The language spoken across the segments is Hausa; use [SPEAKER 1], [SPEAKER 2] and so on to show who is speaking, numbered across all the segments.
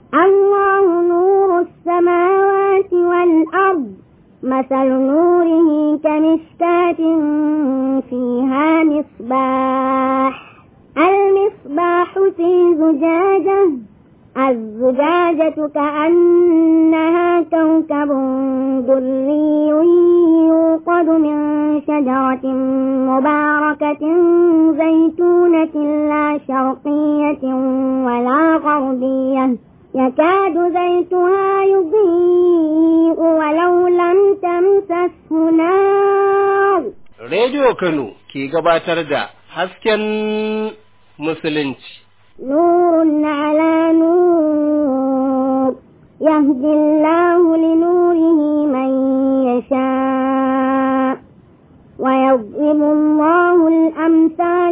[SPEAKER 1] الله نور السماوات والأرض مثل نوره كمشكاة فيها مصباح المصباح في زجاجة الزجاجة كأنها كوكب دري يوقد من شجرة مباركة زيتونة لا شرقية ولا غربية يكاد زيتها يضيء ولو لم تمسسه نار
[SPEAKER 2] Rediyo Kano ke gabatar da hasken Musulunci.
[SPEAKER 1] نور على نور يهدي الله لنوره من يشاء ويضرب الله الأمثال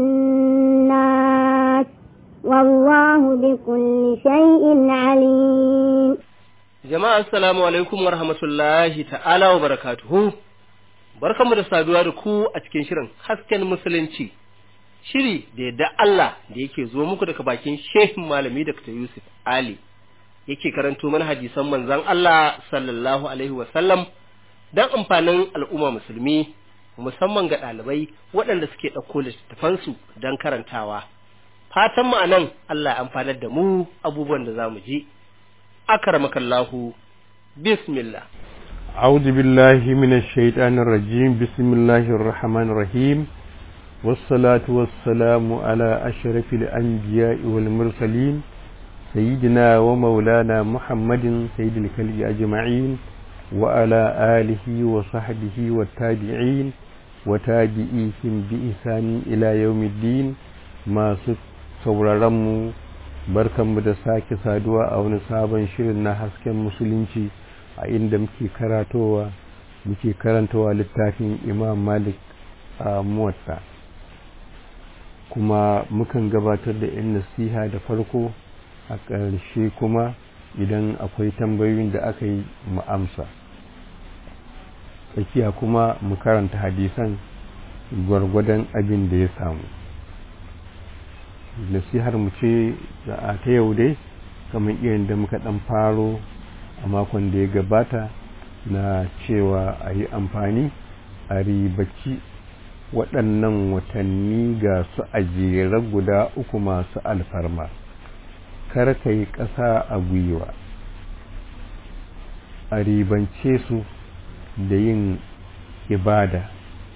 [SPEAKER 1] للناس والله بكل شيء عليم
[SPEAKER 2] Jama'a assalamu alaikum wa rahmatullahi ta'ala wa barakatuhu. Barkanmu da saduwa da ku a cikin shirin hasken musulunci. Shiri da yadda Allah da yake zo muku daga bakin Shehin Malami Dr. Yusuf Ali. Yake karanto mana hadisan manzon Allah sallallahu alaihi wa sallam dan amfanin al'umma musulmi musamman ga ɗalibai waɗanda suke ɗauko littattafansu don karantawa. Fatan mu anan Allah ya amfanar da mu abubuwan da za mu ji. أكرمك الله بسم الله
[SPEAKER 3] أعوذ بالله من الشيطان الرجيم بسم الله الرحمن الرحيم والصلاة والسلام على أشرف الأنبياء والمرسلين سيدنا ومولانا محمد سيد الكلب أجمعين وعلى آله وصحبه والتابعين وتابعيهم بإحسان إلى يوم الدين ما sauraronmu barkanmu da sake saduwa a wani sabon shirin na hasken musulunci a inda muke karatowa muke karantawa littafin imam malik a muwatta kuma mukan gabatar da yan nasiha da farko a ƙarshe kuma idan akwai tambayoyin da aka yi mu amsa tsakiya kuma mu karanta hadisan gwargwadon abin da ya samu nasihar mu ce a ta yau dai kamar irin da muka dan faro a makon da ya gabata na cewa a yi amfani a ribaci waɗannan watanni ga su a jere guda uku masu alfarma kar ka yi ƙasa a gwiwa a ribance su da yin ibada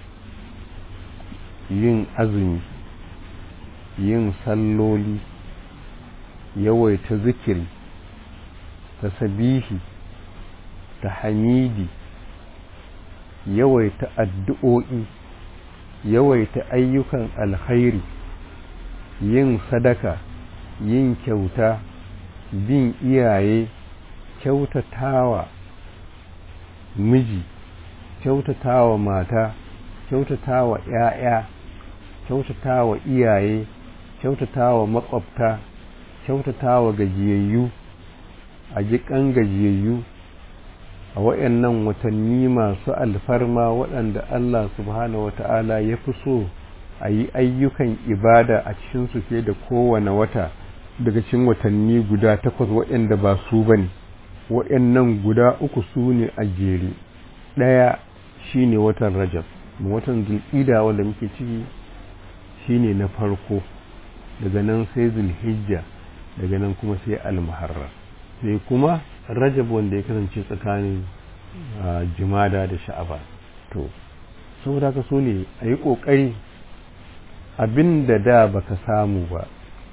[SPEAKER 3] yin azumi yin salloli yawaita zikiri tasbihi ta hamidi yawaita addu'o'i yawaita ayyukan alkhairi yin sadaka yin kyauta bin iyaye kyautatawa miji kyautatawa mata kyautatawa ‘ya'ya kyautatawa iyaye kyautatawa makwabta kyautatawa gajiyayyu a jikan gajiyayyu a waɗannan watanni masu alfarma waɗanda Allah subhanahu wata'ala ya fi so a yi ayyukan ibada a cikinsu fiye da kowane wata daga cikin watanni guda takwas waɗanda ba su ba ne waɗannan guda uku su ne a jere ɗaya shi ne watan rajab watan zulƙida wanda muke ciki shi ne na farko daga nan sai zulhijja daga nan kuma sai almuharrar sai kuma rajab wanda ya kasance tsakanin jumada da sha'aba to saboda ka so ne a yi ƙoƙari abin da da baka samu ba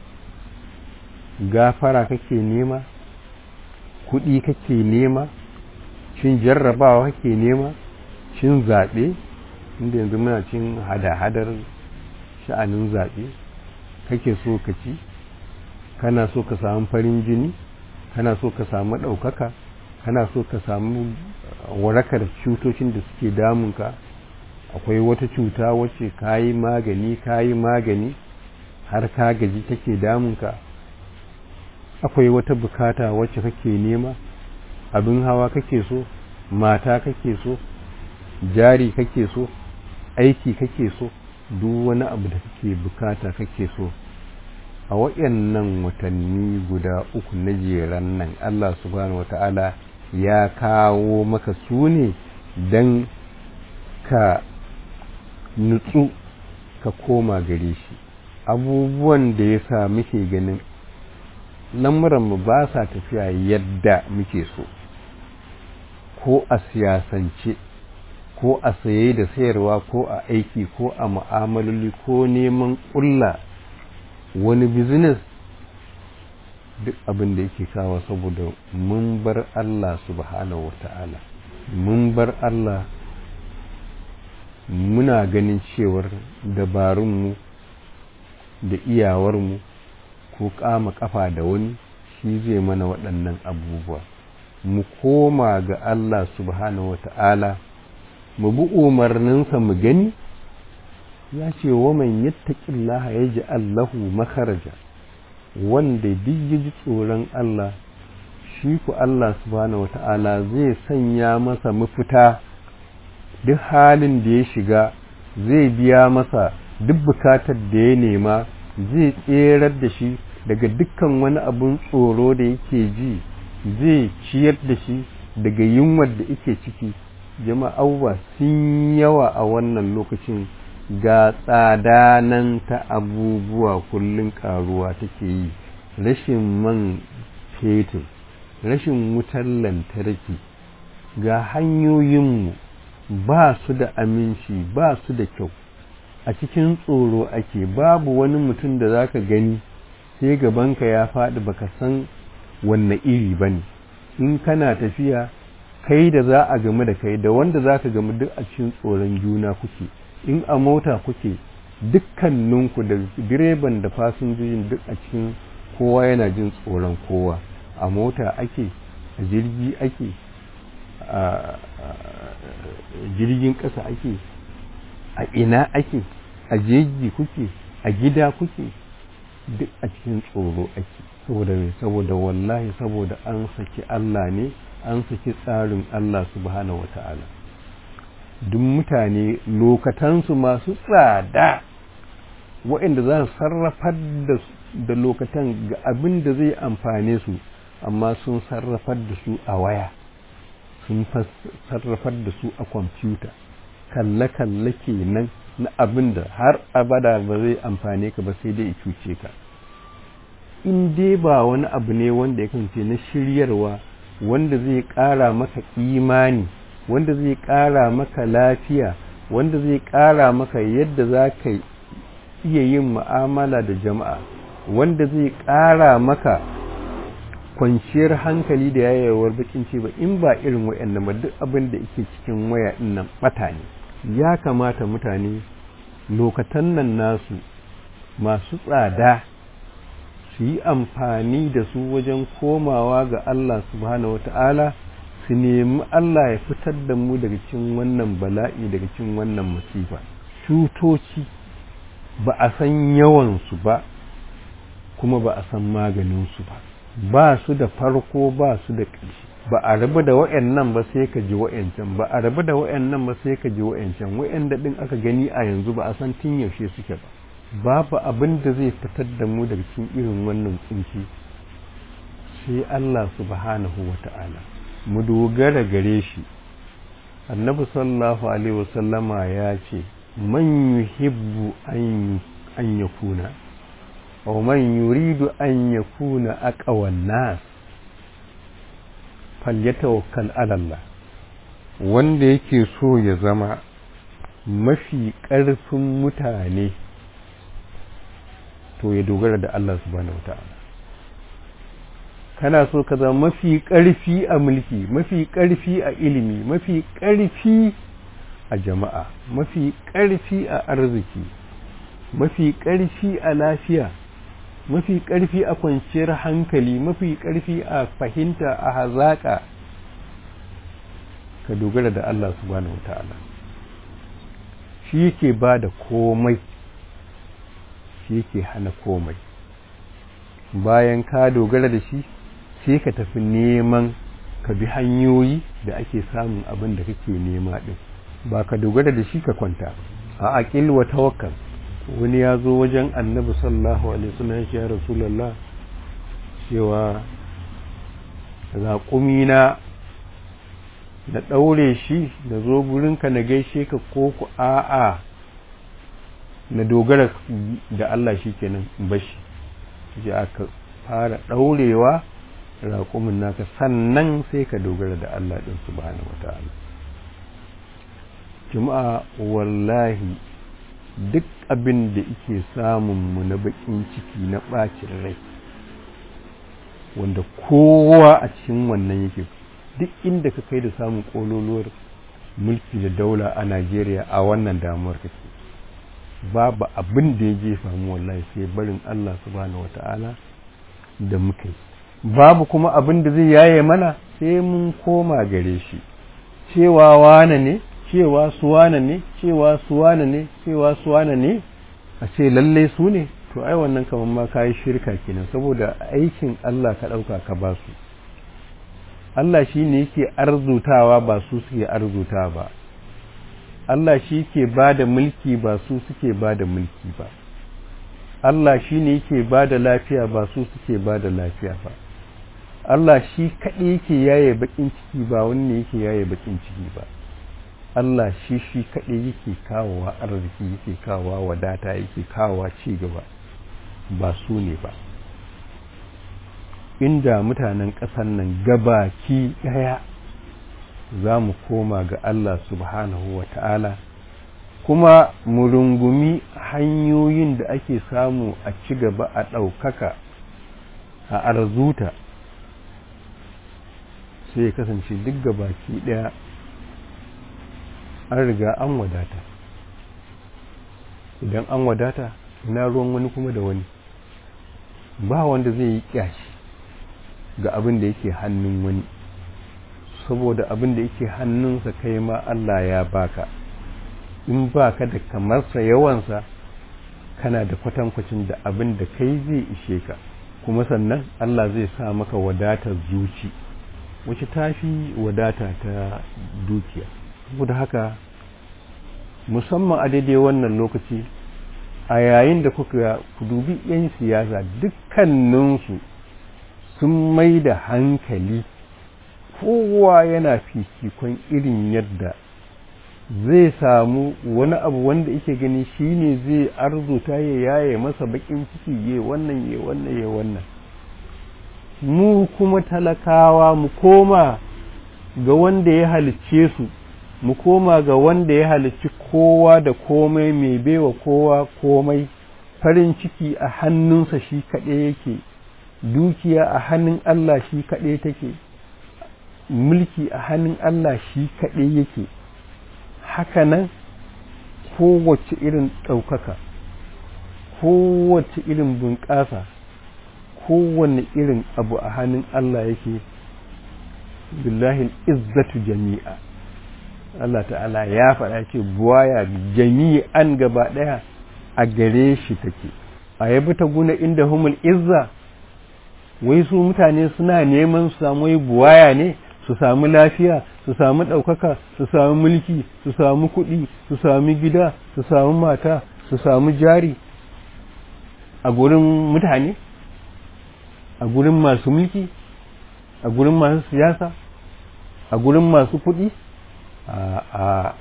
[SPEAKER 3] gafara kake nema kuɗi kake nema shin jarrabawa kake nema shin zaɓe inda yanzu muna cin hada-hadar sha'anin zaɓe kake so ka ci kana so ka samu farin jini kana so ka samu ɗaukaka kana so ka samu warakar cutocin da suke damunka akwai wata cuta wacce ka yi magani ka yi magani har ka gaji take damunka akwai wata bukata wacce kake nema abin hawa kake so mata kake so jari kake so aiki kake so duk wani abu da kake bukata kake so a waɗannan watanni guda uku na jeran nan Allah subhanahu wata'ala ya kawo maka su ne don ka nutsu ka koma gare shi abubuwan da ya sa muke ganin lamuranmu ba sa tafiya yadda muke so ko a siyasance ko a saye da sayarwa ko a aiki ko a mu'amaloli ko neman ƙulla wani bizines duk abin da yake kawo saboda mun bar Allah subhanahu wa ta'ala mun bar Allah muna ganin cewar dabarunmu da iyawarmu ko kama kafa da wani shi zai mana waɗannan abubuwa mu koma ga Allah subhanahu wa ta'ala mu bi umarninsa mu gani ya ce wa man yattaqillaha yaj'al lahu makharaja wanda duk ji tsoron Allah shi ku Allah subhanahu wata'ala zai sanya masa mafita duk halin da ya shiga zai biya masa duk bukatar da ya nema zai tserar da shi daga dukkan wani abun tsoro da yake ji zai ciyar da shi daga yunwar da yake ciki jama'a sun yawa a wannan lokacin ga tsada nan ta abubuwa kullum karuwa take yi rashin man fetur rashin wutar lantarki ga hanyoyinmu ba su da aminci ba su da kyau a cikin tsoro ake babu wani mutum da za ka gani sai gabanka ya faɗi baka san wanne iri ba ne in kana tafiya kai da za a gamu da kai da wanda za ka gamu duk a cikin tsoron juna kuke in a mota kuke dukkaninku da direban da fasinjojin duk a cikin kowa yana jin tsoron kowa a mota ake a jirgi ake a jirgin ƙasa ake a ina ake a jeji kuke a gida kuke duk a cikin tsoro ake saboda mai saboda wallahi saboda an saki Allah ne an saki tsarin Allah subhanahu wata'ala duk mutane lokatansu masu tsada waɗanda za su sarrafar da lokatan ga abin da zai amfane su amma sun sarrafar da su a waya sun sarrafar da su a kwamfuta kalle-kalle kenan na abin da har abada ba zai amfane ka ba sai dai cuce ka in dai ba wani abu ne wanda ya kance na shiryarwa wanda zai ƙara maka imani wanda zai ƙara maka lafiya wanda zai ƙara maka yadda za ka iya yin mu'amala da jama'a wanda zai ƙara maka kwanciyar hankali da yayawar bakin ce ba in ba irin wayannan ba duk abin da yake cikin waya din nan bata ne ya kamata mutane lokatan nan nasu masu tsada su yi amfani da su wajen komawa ga Allah subhanahu wata'ala su nemi Allah ya fitar da mu daga cikin wannan bala'i daga cikin wannan masifa cutoci ba a san yawansu ba kuma ba a san maganinsu ba ba su da farko ba su da ƙarshe ba a rabu da wa'annan ba sai ka ji wa'ancan ba a rabu da wa'annan ba sai ka ji wa'ancan wa'anda din aka gani a yanzu ba a san tun yaushe suke ba babu abin da zai fitar da mu daga cikin irin wannan tsinci sai Allah subhanahu wata'ala mu dogara gare shi annabi sallallahu alaihi wasallama ya ce man yuhibbu an yakuna wa man yuridu an yakuna aqwan nas falyatawakkal ala Allah wanda yake so ya zama mafi ƙarfin mutane to ya dogara da Allah subhanahu wata'ala kana so ka zama mafi ƙarfi a mulki mafi ƙarfi a ilimi mafi ƙarfi a jama'a mafi ƙarfi a arziki mafi ƙarfi a lafiya mafi ƙarfi a kwanciyar hankali mafi ƙarfi a fahimta a hazaƙa ka dogara da Allah subhanahu wata'ala shi yake ba da komai shi yake hana komai bayan ka dogara da shi sai ka tafi neman ka bi hanyoyi da ake samun abin da kake nema din ba ka dogara da shi ka kwanta a aqil wa tawakkal wani ya zo wajen annabi sallallahu alaihi wasallam ya rasulullah cewa raƙumina na ɗaure shi da zo gurinka na gaishe ka ko ku a'a na dogara da Allah shi kenan bashi ji aka fara ɗaurewa raƙumin naka sannan sai ka dogara da Allah ɗin subhanahu wata'ala jama'a wallahi duk abin da ike samun mu na baƙin ciki na ɓacin rai wanda kowa a cikin wannan yake duk inda ka kai da samun kololuwar mulki da daula a Najeriya a wannan damuwar kake babu abin da ya jefa mu wallahi sai barin Allah subhanahu wata'ala da muka yi babu kuma abin da zai yaye mana sai mun koma gare shi cewa wane ne cewa su wane ne cewa su wane ne cewa su wane ne a ce lalle su ne to ai wannan kamar ma kayi shirka kenan saboda aikin Allah ka ɗauka ka ba su Allah shi ne yake arzutawa ba su suke arzuta ba Allah shi ke ba da mulki ba su suke ba da mulki ba Allah shi ne yake ba da lafiya ba su suke ba da lafiya ba Allah shi kaɗai yake yaye baƙin ciki ba wani ne yake yaye baƙin ciki ba Allah shi shi kaɗai yake kawowa arziki yake kawowa wadata yake kawowa ci gaba ba su ne ba inda mutanen ƙasar nan gabaki ɗaya za mu koma ga Allah subhanahu wa ta'ala kuma mu rungumi hanyoyin da ake samu a ci gaba a ɗaukaka a arzuta sai ya kasance duk gabaki ɗaya an riga an wadata idan an wadata ina ruwan wani kuma da wani ba wanda zai yi kyashi ga abin da yake hannun wani saboda abin da yake hannunsa kai ma Allah ya baka in baka da kamarsa yawansa kana da kwatankwacin da abin da kai zai ishe ka kuma sannan Allah zai sa maka wadatar zuci wacce tafi wadata ta dukiya saboda haka musamman a daidai wannan lokaci a yayin da kuka ku dubi 'yan siyasa dukkaninsu sun mai da hankali kowa yana fifikon irin yadda zai samu wani abu wanda yake gani shine zai arzuta ya yaye masa bakin ciki ye wannan ye wannan ye wannan mu kuma talakawa mu koma ga wanda ya halicce su mu koma ga wanda ya halicci kowa da komai mai baiwa kowa komai farin ciki a hannunsa shi kaɗai yake dukiya a hannun Allah shi kaɗai take mulki a hannun Allah shi kaɗai yake hakanan kowace irin ɗaukaka kowace irin bunƙasa kowane irin abu a hannun Allah yake billahi izzatu jami'a Allah ta'ala ya faɗa ce buwaya jami'an gaba ɗaya a gare shi take a yabi ta guna inda humul izza wai su mutane suna neman su samu wai buwaya ne su samu lafiya su samu ɗaukaka su samu mulki su samu kuɗi su samu gida su samu mata su samu jari a gurin mutane a gurin masu mulki a gurin masu siyasa a gurin masu kuɗi a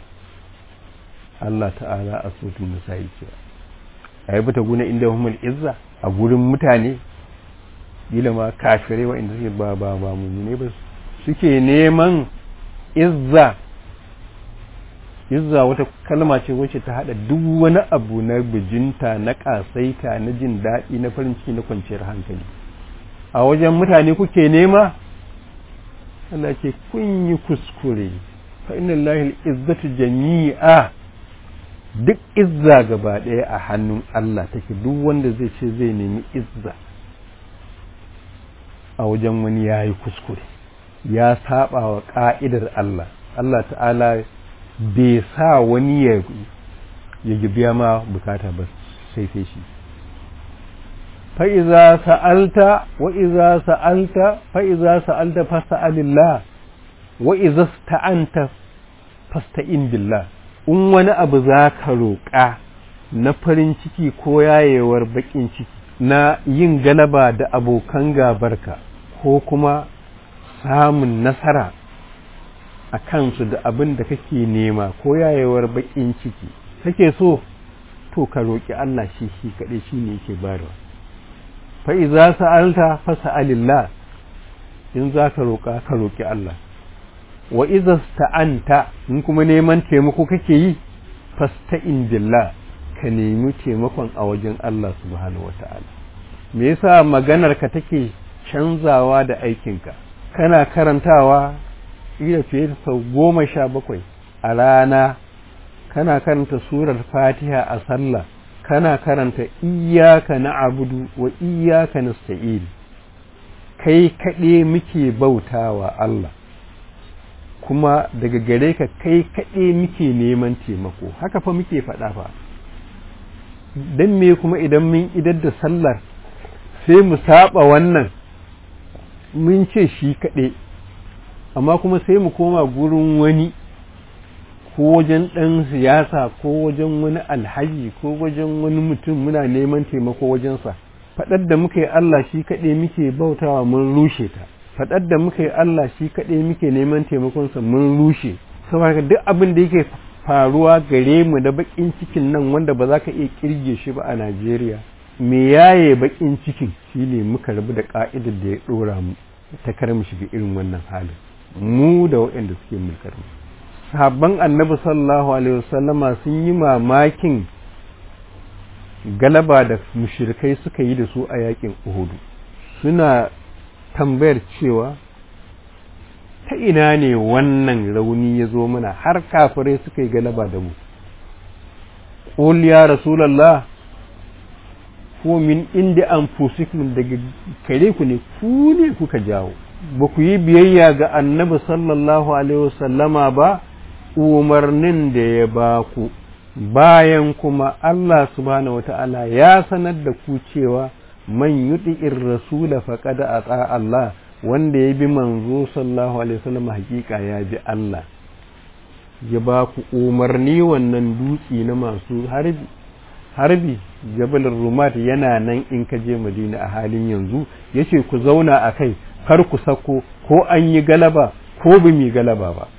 [SPEAKER 3] Allah ta'ala a sotun nisa yake a yi bata guna inda humul izza a gurin mutane gila ma kafirai wa'inda suke ba ba ba mummune ba suke neman izza izza wata kalma ce wacce ta hada duk wani abu na bijinta na kasaita na jin daɗi na farin ciki na kwanciyar hankali a wajen mutane kuke nema Allah ce kun yi kuskure fa inna lillahi izzatu jami'a duk izza gaba ɗaya a hannun Allah take duk wanda zai ce zai nemi izza a wajen wani ya yi kuskure ya saba wa ƙa'idar Allah Allah ta'ala bai sa wani ya ya biya ma bukata ba sai sai shi fa'iza sa'alta wa iza sa'alta fa'iza sa'alta fasa'alillah wa iza sta'anta fasta'in billah in wani abu za ka roƙa na farin ciki ko yayewar baƙin ciki na yin galaba da abokan gabarka ko kuma samun nasara a kansu da abin da kake nema ko yayewar baƙin ciki kake so to ka roƙi Allah shi shi kaɗai shi ne yake bayarwa fa iza sa'alta fa sa'alillah in za ka roƙa ka roƙi Allah wa iza sta'anta in kuma neman taimako kake yi fasta'in billah ka nemi taimakon a wajen Allah subhanahu wata'ala me yasa maganar ka take canzawa da aikinka kana karantawa ila fiye da sau goma sha bakwai a rana kana karanta surar fatiha a sallah kana karanta iyaka na abudu wa iyaka nasta'in kai kaɗe muke bautawa Allah kuma daga gare ka kai kaɗe muke neman taimako haka fa muke faɗa fa don me kuma idan mun idar da sallar sai mu saba wannan mun ce shi kaɗe amma kuma sai mu koma gurin wani ko wajen ɗan siyasa ko wajen wani alhaji ko wajen wani mutum muna neman taimako wajensa faɗar da muka yi Allah shi kaɗai muke bautawa mun rushe ta faɗar da muka yi Allah shi kaɗai muke neman taimakonsa mun rushe saboda duk abin da yake faruwa gare mu da baƙin cikin nan wanda ba za ka iya kirge shi ba a Najeriya me yaye baƙin cikin shine muka rabu da ƙa'idar da ya ɗora mu ta kar mu shiga irin wannan halin mu da waɗanda suke mulkar mu sahabban annabi sallallahu alaihi wasallama sun yi mamakin galaba da mushrikai suka yi da su a yakin uhudu suna tambayar cewa ta ina ne wannan rauni ya zo mana har kafirai suka yi galaba da mu ƙul ya rasulallah ko min inda an daga kare ku ne ku ne kuka jawo ba ku yi biyayya ga annabi sallallahu alaihi wasallama ba umarnin da ya ba ku bayan kuma Allah subhanahu wata'ala ya sanar da ku cewa man yuti'ir rasula faqad ata Allah wanda ya bi manzo sallallahu alaihi wasallam hakika ya bi Allah ya ba ku umarni wannan dutsi na masu harbi harbi jabal rumat yana nan in ka je madina a halin yanzu yace ku zauna a kai kar ku sako ko an yi galaba ko bi mi galaba ba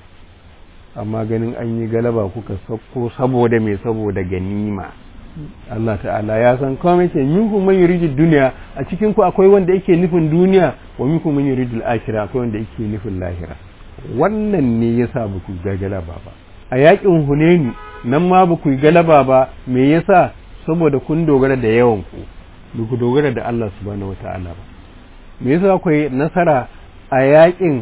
[SPEAKER 3] amma ganin an yi galaba kuka sako saboda mai saboda ganima Allah ta'ala ya san komai ce minkum man yuridu duniya a cikin ku akwai wanda yake nufin duniya wa minkum man yuridu al-akhirah akwai wanda yake nufin lahira wannan ne yasa ba ku ga galaba ba a yakin Hunaini nan ma ba ku yi galaba ba me yasa saboda kun dogara da yawan ku ba ku dogara da Allah subhanahu wata'ala ba me yasa ku yi nasara a yakin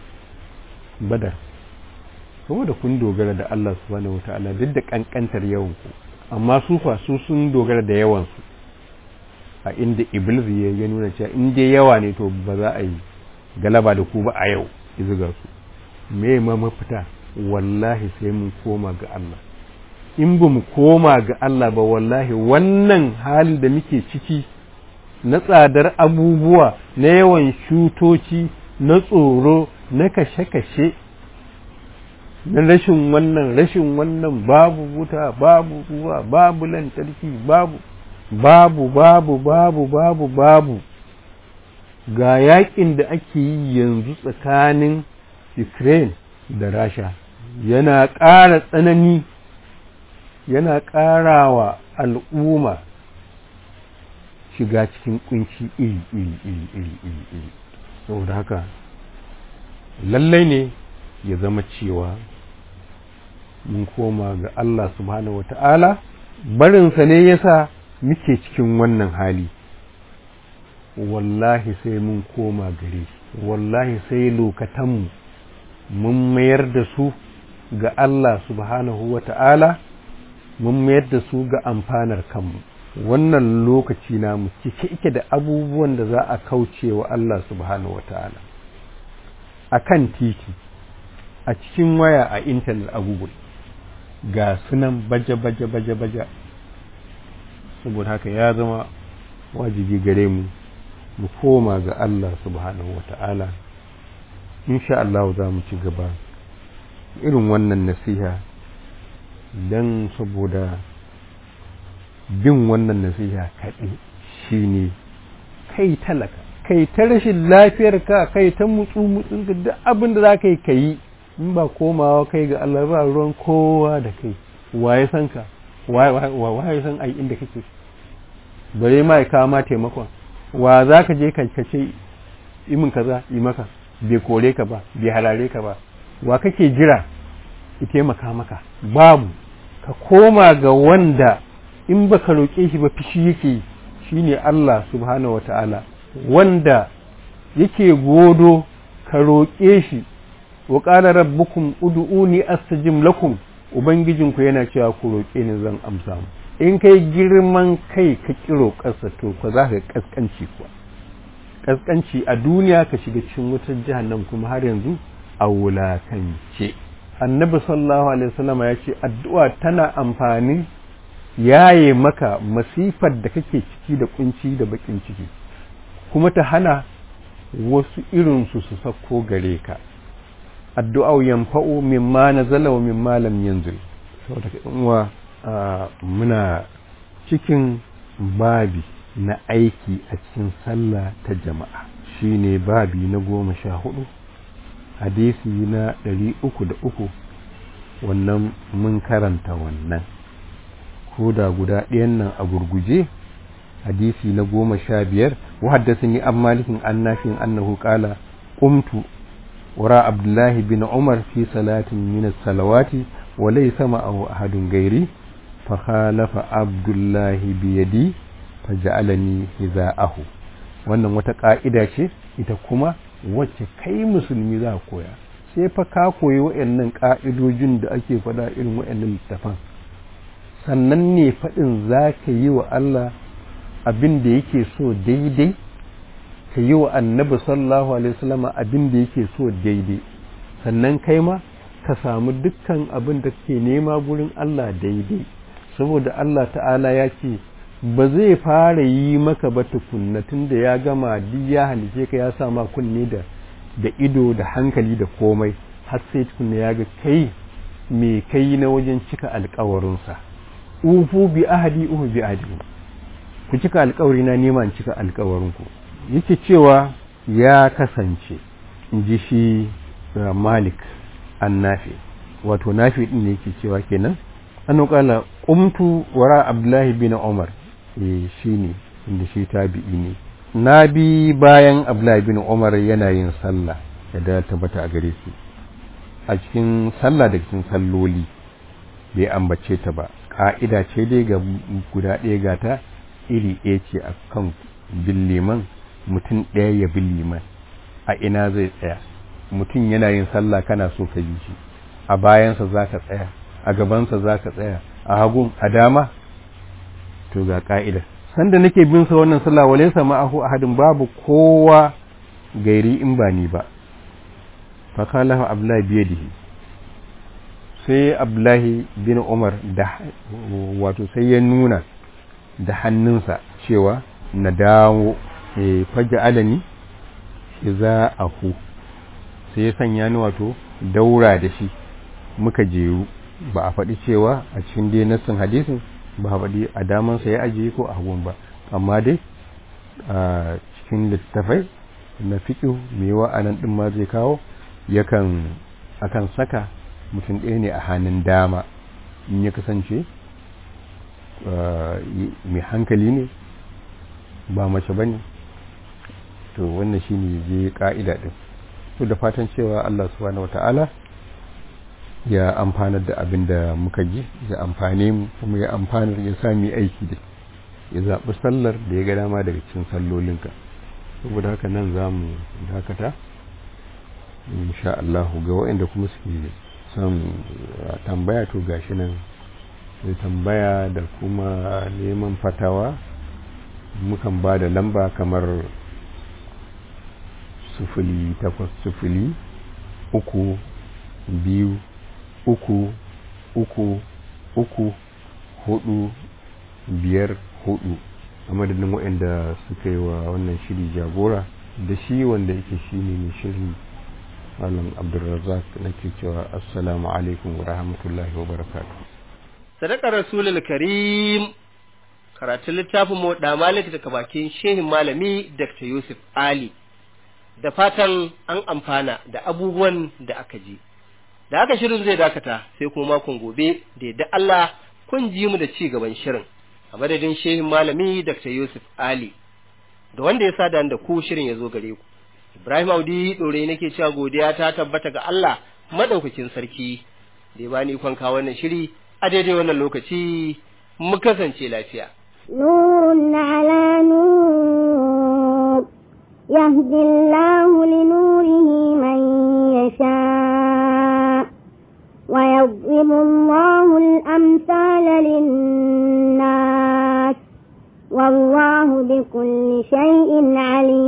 [SPEAKER 3] Badar saboda kun dogara da Allah subhanahu wata'ala duk da kankantar yawan ku amma su fa su sun dogara da yawan su a inda Iblis ya nuna cewa in dai yawa ne to ba za a yi galaba da ku ba a yau izuga su me ma mafita wallahi sai mun koma ga Allah in ba mu koma ga Allah ba wallahi wannan halin da muke ciki na tsadar abubuwa na yawan shutoci na tsoro na kashe-kashe na rashin wannan rashin wannan babu wuta babu ruwa babu lantarki babu babu babu babu babu babu ga yakin da ake yi yanzu tsakanin Ukraine da Rasha yana ƙara tsanani yana ƙarawa al'umma shiga cikin kunci iri iri iri iri iri iri saboda haka lallai ne ya zama cewa mun koma ga Allah subhanahu wata'ala barinsa ne yasa muke cikin wannan hali wallahi sai mun koma gare shi wallahi sai lokatanmu mun mayar da su ga Allah subhanahu wata'ala mun mayar da su ga amfanar kanmu wannan lokaci namu cike ike da abubuwan da za a kauce wa Allah subhanahu wata'ala a kan titi a cikin waya a intanet a google ga sunan baje-baje baje-baje saboda haka ya zama wajibi gare mu mu koma ga Allah subhanahu wata'ala insha Allah za mu ci gaba irin wannan nasiha don saboda bin wannan nasiha kaɗai shine kai talaka kai ta rashin lafiyar ka kai ta mutsu mutsun ka duk abin da za ka yi ka yi in ba komawa kai ga Allah ba ruwan kowa da kai waye san ka waye san ai inda kake bare ma ya kawo ma taimakon wa za ka je ka ce imin kaza yi maka bai kore ka ba bai halare ka ba wa kake jira ya taimaka maka babu ka koma ga wanda in baka roƙe shi ba fishi yake shine Allah subhanahu wata'ala wanda yake godo ka roƙe shi wa qala rabbukum ud'uni astajib lakum ubangijinku yana cewa ku roƙe ni zan amsa mu in kai girman kai ka kiro ƙasa to ka za ka kaskanci kuwa kaskanci a duniya ka shiga cikin wutar jahannam kuma har yanzu a wulakance annabi sallallahu alaihi wasallam ya ce addu'a tana amfani yaye maka masifar da kake ciki da kunci da bakin ciki kuma ta hana wasu irinsu su sako gare ka addu'a yanfa'u mimma nazala wa mimma lam yanzil saboda uwa muna cikin babi na aiki a cikin sallah ta jama'a shine babi na goma sha hudu hadisi na ɗari uku da uku wannan mun karanta wannan ko da guda ɗayan nan a gurguje hadisi na goma sha biyar wa haddasani an malikin an nafin annahu qala qumtu wara abdullahi bin umar fi salatin min salawati wa laysa ma'ahu ahadun gairi fa khalafa abdullahi bi yadi fa ja'alani hiza'ahu wannan wata ka'ida ce ita kuma wacce kai musulmi za koya sai fa ka koyi waɗannan ka'idojin da ake faɗa irin waɗannan littafan sannan ne faɗin za ka yi wa Allah abin da yake so daidai ka yi wa annabi sallallahu alaihi wasallam abin da yake so daidai sannan kai ma ka samu dukkan abin da kake nema gurin Allah daidai saboda Allah ta'ala ya ce ba zai fara yi maka ba tukunna tunda ya gama duk ya halice ka ya sa ma kunne da da ido da hankali da komai har sai tukunna ya ga kai me kai na wajen cika alkawarinsa ufu bi ahadi uhu bi ahadi ku cika alkawari na nema in cika alkawarinku yake cewa ya kasance in ji shi malik an nafi wato nafi din ne yake cewa kenan an kala qumtu wara abdullahi bin umar eh shine inda shi tabi'i ne na bi bayan abdullahi bin umar yana yin sallah da tabbata a gare shi a cikin sallah da cikin salloli bai ambace ta ba ƙa'ida ce dai ga guda ɗaya gata iri ɗaya ce a kan bin liman mutum ɗaya ya bin liman a ina zai tsaya mutum yana yin sallah kana so ka yi shi a bayansa za ka tsaya a gabansa za ka tsaya a hagun a dama to ga ƙa'ida sanda nake bin sa wannan sallah wale sama ahu ahadin babu kowa gairi in ba ni ba fa kala abdullahi biyadihi sai abdullahi bin umar da wato sai ya nuna da hannunsa cewa na dawo e faja alani za a hu sai ya sanya ni wato daura da shi muka jeru ba a faɗi cewa a cikin dai nassin hadisin ba a faɗi a damansa ya ajiye ko a hagun ba amma dai a cikin littafai na fiƙi mai wa'anan ɗin ma zai kawo yakan akan saka mutum ɗaya ne a hannun dama in ya kasance mai hankali ne ba mace ba ne to wannan shi ne je ƙa'ida ɗin to da fatan cewa Allah subhanahu wata'ala ya amfanar da abin da muka ji ya amfane mu kuma ya amfanar ya sami aiki da ya zaɓi sallar da ya ga dama daga cikin sallolinka saboda haka nan za mu dakata insha Allah ga waɗanda kuma suke son tambaya to gashi nan da tambaya da kuma neman fatawa mukan ba da lamba kamar sufuli takwas sufuli uku biyu uku uku uku hudu biyar hudu a madadin waɗanda suka yi wa wannan shiri jagora da shi wanda yake shi ne mai shirin malam abdulrazak nake cewa assalamu alaikum wa rahmatullahi wa barakatuh
[SPEAKER 2] sadakar rasulul karim karatun littafin mu da malik daga bakin shehin malami Dr. Yusuf Ali da fatan an amfana da abubuwan da aka ji da aka shirin zai dakata sai kuma makon gobe da yadda Allah kun ji mu da ci gaban shirin a madadin shehin malami Dr. Yusuf Ali da wanda ya sada da ku shirin ya zo gare ku Ibrahim Audi dore nake cewa godiya ta tabbata ga Allah madaukakin sarki da ya bani ikon kawo wannan shiri a daidai wannan lokaci mu kasance lafiya
[SPEAKER 1] نور على نور يهدي الله لنوره من يشاء ويضرب الله الأمثال للناس والله بكل شيء عليم